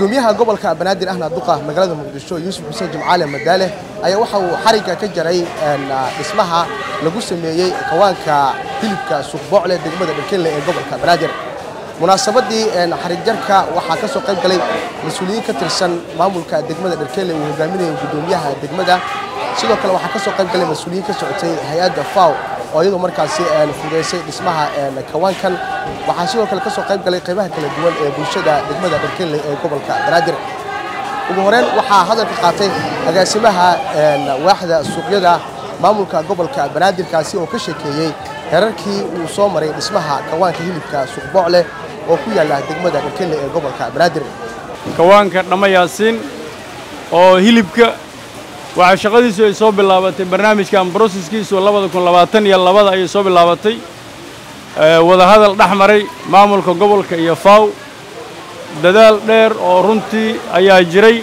gudoomiyaha gobolka banaadir ahna duqa magaalada muqdisho yuusuf xuseen jimcaale madaale ayaa waxa uu xarigga ka jaray dhismaha lagu sameeyey kawaanka hilibka suuqboocle degmada dharkelle ee gobolka banaadir munaasabadii xarigjarka waxaa ka soo qayb galay mas-uuliyiin ka tirsan maamulka degmada dharkelle uu hogaaminayay gudoomiyaha degmada sidoo kale waxaa ka soo qayb galay mas-uuliyiin ka socotay hay-adda faw oo iyadoo markaasi fudeysay dhismaha kawaankan waxaa sidoo kale ka soo qayb galay qaybaha kala duwan ee bulshada degmada dharkelle ee gobolka banaadir ugu horeyn waxaa hadalka qaatay agaasimaha waaxda suuqyada maamulka gobolka banaadirkaasi oo ka sheekeeyey herarkii uu soo maray dhismaha kawaanka hilibka suuqboocle oo ku yaalla degmada dharkelle ee gobolka banaadir kawaanka dhamma yaasiin oo hilibka waxaa shaqadiisu ay soo bilaabatay barnaamijkan broseskiisu labada kun labaatan iyo labada ayay soo bilaabatay wadahadal dhex maray maamulka gobolka iyo faw dadaal dheer oo runtii ayaa jiray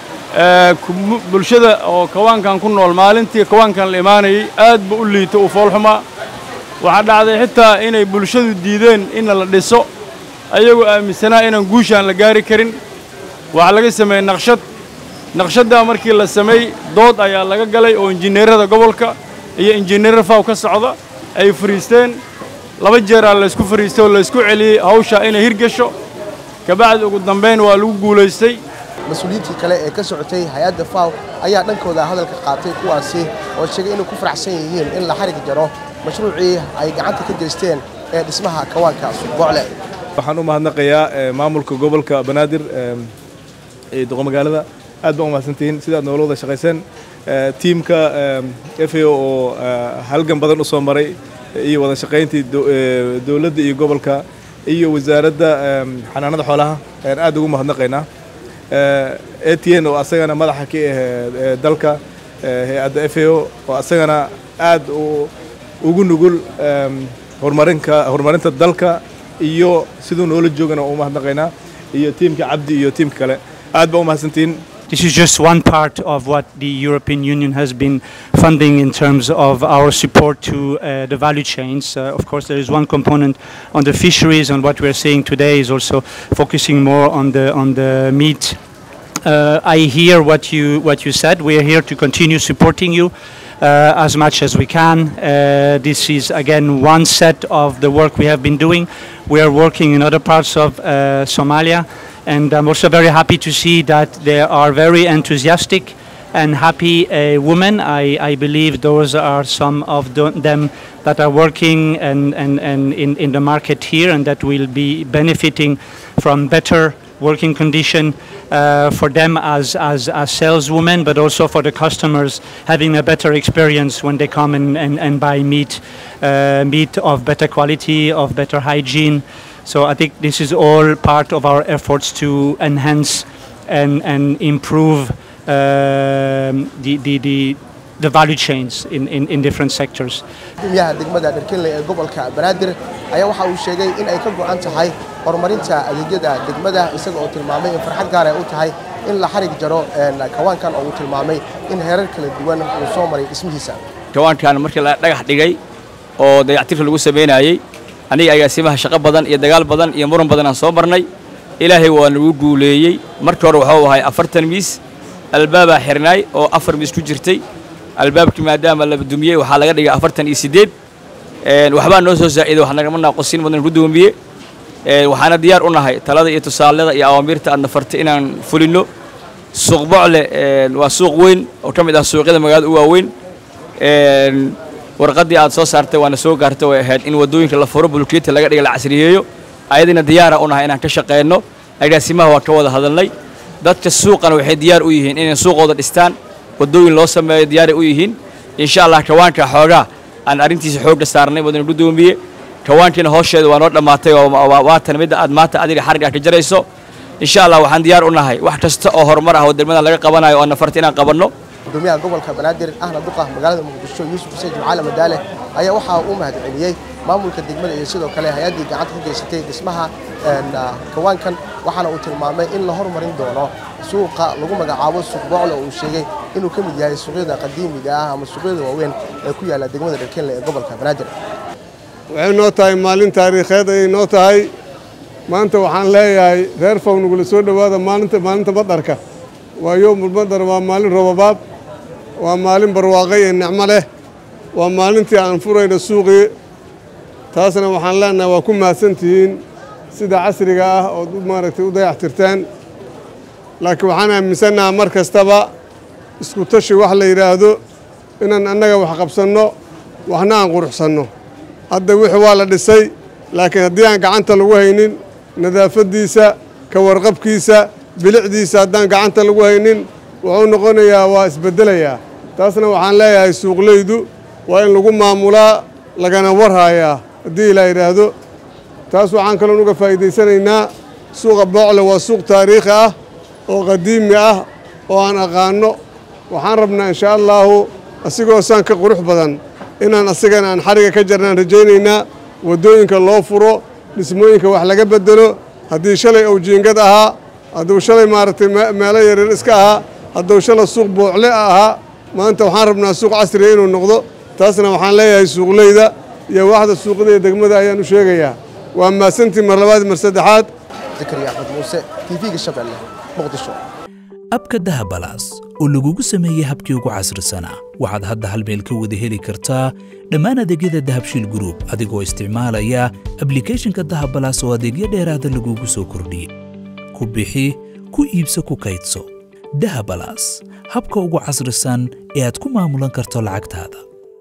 bulshada oo kawaankan ku nool maalintii kawaankan la imaanayay aad ba u liito u foolxumaa waxaa dhacday xitaa inay bulshadu diideen inna la dhiso ayagoo aaminsanaa inaan guushaan la gaari karin waxaa laga sameeyey naqshad naqshaddaa markii la sameey dood ayaa laga galay oo injineerada gobolka iyo injineer faw ka socda ay fariisteen laba jeeraa laysku fariistay oo laysku celiyey hawshaa inay hirgasho kabacdi ugu dambayn waa lagu guulaystay mas-uuliyiintii kale ee ka socotay hay-adda faw ayaa dhankooda hadalka qaatay kuwaasi oo sheegay inay ku faraxsan yihiin in la xarig jaro mashruucii ay gacanta ka geysteen ee dhismaha kawaanka suuqboocle waxaan u mahadnaqayaa maamulka gobolka banaadir ee doqomagaalada aad baan u mahadsantihiin sidaad noola wada shaqayseen tiimka f a oo halgan badan u soo maray iyo wada shaqayntii dowladda iyo gobolka iyo wasaaradda xanaanada xoolaha ayaan aad ugu mahadnaqaynaa a t n oo asagana madaxa ka ah dalka hay-adda f a o oo asagana aad ugu nugul horumarinka horumarinta dalka iyo siduu noola joogana u mahadnaqaynaa iyo tiimka cabdi iyo tiimka kale aad baa u mahadsantihiin This is just one part of what the European Union has been funding in terms of our support to uh, the value chains. Uh, of course, there is one component on the fisheries, and what we are saying today is also focusing more on the on the meat. Uh, I hear what you what you said. We are here to continue supporting you. Uh, as much as we can. Uh, this is again one set of the work we have been doing. We are working in other parts of uh, Somalia, and I'm also very happy to see that there are very enthusiastic and happy women. I, I, believe those are some of them that are working and, and, and in, in the market here, and that will be benefiting from better working condition uh, for them as, as, as saleswomen, but also for the customers having a better experience when they come and, and, and buy meat, uh, meat of better quality, of better hygiene. So I think this is all part of our efforts to enhance and, and improve uh, the, the, the, the value chains in, in, in different sectors. gudoomiyaha degmada dharkelle ee gobolka banaadir ayaa waxa uu sheegay in ay ka go'an tahay horumarinta adeegyada degmada isaga oo tilmaamay in farxad gaar ay u tahay in la xarig jaro kawaankan oo uu tilmaamay in heerar kala duwan uu soo maray dhismihiisa kawaankan markii la dhagax dhigay oo dayactirka lagu samaynayey aniga agaasimaha shaqo badan iyo dagaal badan iyo muran badan aan soo marnay ilaahay waa nagu guuleeyey markii hore wuxuu ahay afartan miis albaabaa xirnaay oo afar miis ku jirtay albaabkii maadaama la dumiyey waxaa laga dhigay afartan iyo siddeed waxbaa noo soo zaa'iday wax nagama naaqosin mudan ku doomiye waxaana diyaar u nahay talada iyo tusaalada iyo awaamiirta aadna fartay inaan fulinno suuq bocle waa suuq weyn oo ka mid ah suuqyada magaalada u waaweyn warqaddii aad soo saartay waana soo gaartay way ahayd in waddooyinka la furo bulkeeti laga dhiga la casriyeeyo ayadina diyaara u nahay inaan ka shaqeyno agaasimaha waa ka wada hadalnay dadka suuqana waxay diyaar u yihiin inay suuqooda dhistaan waddooyin loo sameeyo diyaaray u yihiin insha allah kawaanka xoogaa aan arrintiisa xoogga saarnay mudane gudoomiye kawaankiina hoosheeda waa noo dhammaatay waatan midda aad maanta adiga xarigga ka jarayso insha allah waxaan diyaar u nahay wax kasta oo horumar ah oo degmada laga qabanayo oo nafarta inaan qabanno gudoomiyaha gobolka banaadir ahna duqa magaalada muqdisho yuusuf xuseen jimcaale madaale ayaa waxaa uu mahadceliyey maamulka degmada iyo sidoo kale hay-addii gacanta ka geysatay dhismaha kawaankan waxaana uu tilmaamay in la hormarin doono suuqa lagu magacaabo suuq boocle oo uu sheegay inuu ka mid yahay suuqyada qadiimiga ah ama suuqyada waaweyn ee ku yaalla degmada dharkelle ee gobolka banaadir waxay noo tahay maalin taariikheed ayay noo tahay maanta waxaan leeyahay reer faw nugula soo dhowaada maalinta maalinta badarka waa yowmul badar waa maalin robabaab waa maalin barwaaqo iyo nicmo leh waa maalintii aan furayno suuqii taasna waxaan leenahay waa ku mahadsantihiin sida casriga ah ood maaragtay u dayactirteen laakiin waxaan aaminsannaha mar kastaba isku tashi wax la yidhaahdo inaan annaga wax qabsanno waxna aan quruxsanno hadda wixii waa la dhisay laakiin haddii aan gacanta lagu haynin nadaafaddiisa ka warqabkiisa bilicdiisa haddaan gacanta lagu haynin wuxuu noqonayaa waa isbeddelayaa taasna waxaan leeyahay suuqleydu waa in lagu maamulaa lagana warhaayaa haddii la yidhaahdo taas waxaan kaloon uga faa'iidaysanaynaa suuqa boocle waa suuq taariikhi ah oo qadiimi ah oo aan aqaanno waxaan rabnaa inshaa allaahu asigoo saan ka qurux badan inaan asigana aan xariga ka jarnaan rajaynaynaa waddooyinka loo furo dhismooyinka wax laga beddelo haddii shalay uu jiingad ahaa hadduu shalay maaragtay meelo yaryar iska ahaa hadduu shalay suuq boocle ahaa maanta waxaan rabnaa suuq casriga inuu noqdo taasna waxaan leeyahay suuqleyda iyo waaxda suuqada iyo degmada ayaan u sheegayaa waa mahadsantii mar labaad mar saddexaad zakariya axmed muuse tv-ga shabeelle muqdisho abka dahabalaas oo lagugu sameeyey habkii ugu casrisanaa waxaad hadda hal meel ka wada heli kartaa dhammaan adeegyada dahabshiil gruub adigoo isticmaalaya ablikhethonka dahabalaas oo adeegyo dheeraada lagugu soo kordhiyey ku bixi ku iibso ku kaydso dahabalaas habka ugu casrisan ee aad ku maamulan karto lacagtaada